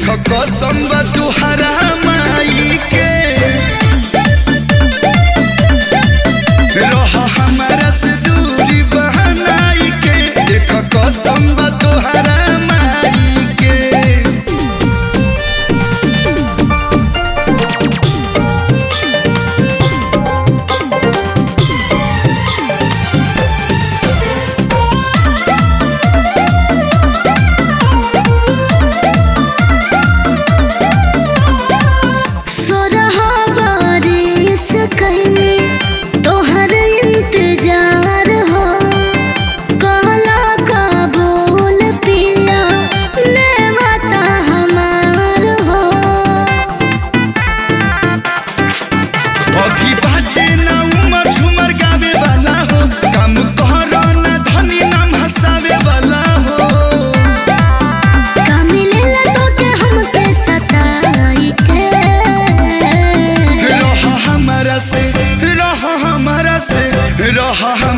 देख कसम बा तुहरा माई के रह हमारा से दूरी बहनाई के देख कसम बा तुहरा माई के सोरहा बारिश कहने तोहर इंतजार हो कहला का बोल पिया ले माता हमार हो अभी बाटे ना उमर झुमर गावे वाला हो काम करो ना धनी नाम हंसावे वाला हो का मिलेला तोके हमके सताई के रह हमारा से रह हमारा से रह हम